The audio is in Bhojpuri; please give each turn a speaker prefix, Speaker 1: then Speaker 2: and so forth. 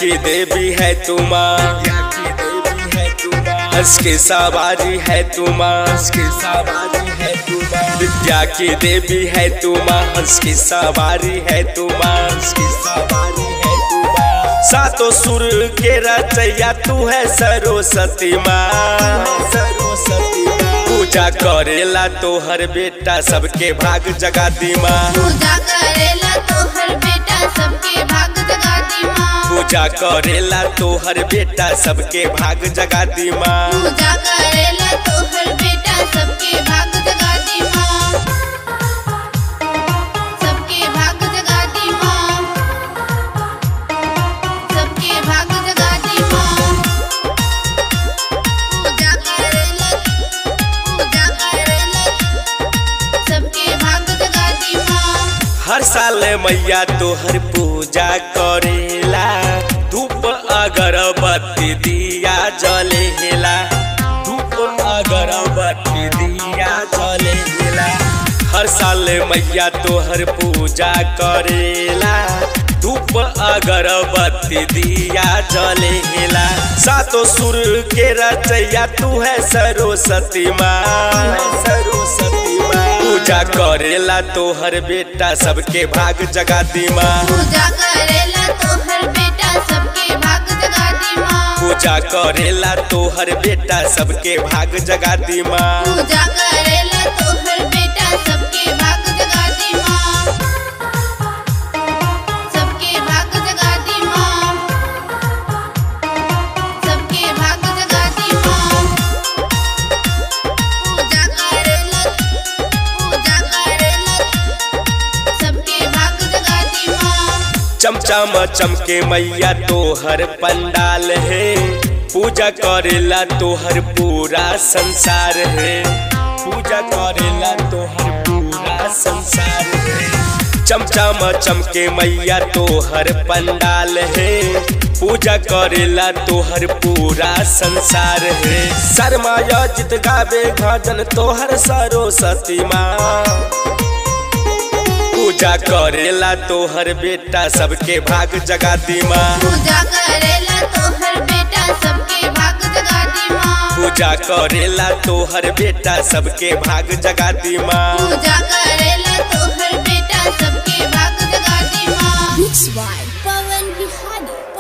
Speaker 1: की देवी है तू माँ हंस के सवारी है तू माँ हंस के सवारी है तू माँ विद्या की देवी है तू माँ हंस की सवारी है तू माँ हंस की सवारी है तू माँ सातों सुर के रचैया तू है सरस्वती माँ सरस्वती पूजा करेला तोहर बेटा सबके भाग जगाती माँ
Speaker 2: पूजा करेला तोहर बेटा सबके भाग जगाती माँ
Speaker 1: पूजा करेला तोहर बेटा सबके भाग जगाती माँ
Speaker 2: पूजा करेला तोहर बेटा सबके भाग जगाती माँ सबके भाग जगाती माँ सबके भाग जगाती माँ पूजा करेला पूजा करेला सबके भाग जगाती माँ
Speaker 1: हर साल मैया तोहर पूजा करेला धूप अगरबत्ती दिया जलेला धूप अगरबत्ती दिया जलेला हर साल मैया तोहर पूजा करेला धूप अगरबत्ती दिया जलेला सातों सुर के रचैया तू है सरस्वती माँ सरस्वती माँ पूजा करेला तोहर बेटा सबके भाग जगाती माँ
Speaker 2: पूजा करेला तोहर बेटा सबके भाग जगाती माँ
Speaker 1: पूजा करेला तोहर बेटा सबके भाग जगाती माँ
Speaker 2: पूजा करेला तोहर बेटा सबके भाग जगाती माँ सबके भाग जगाती माँ सबके भाग जगाती माँ पूजा करेला पूजा करेला सबके भाग जगाती माँ
Speaker 1: चमचम चमके मैया तोहर पंडाल है पूजा करेला तोहर पूरा संसार है पूजा करेला तोहर पूरा संसार है चमचम चमके मैया तोहर पंडाल है पूजा करेला तोहर पूरा संसार है शर्माया जित गावे भजन तोहर सरस्वती माँ पूजा करेला तोहर बेटा सबके भाग जगाती माँ
Speaker 2: पूजा करेला तोहर बेटा सबके भाग जगाती माँ
Speaker 1: पूजा करेला तोहर बेटा सबके भाग जगाती माँ
Speaker 2: पूजा करेला तोहर बेटा सबके भाग जगाती माँ
Speaker 3: Mixed by Pawan Bihani.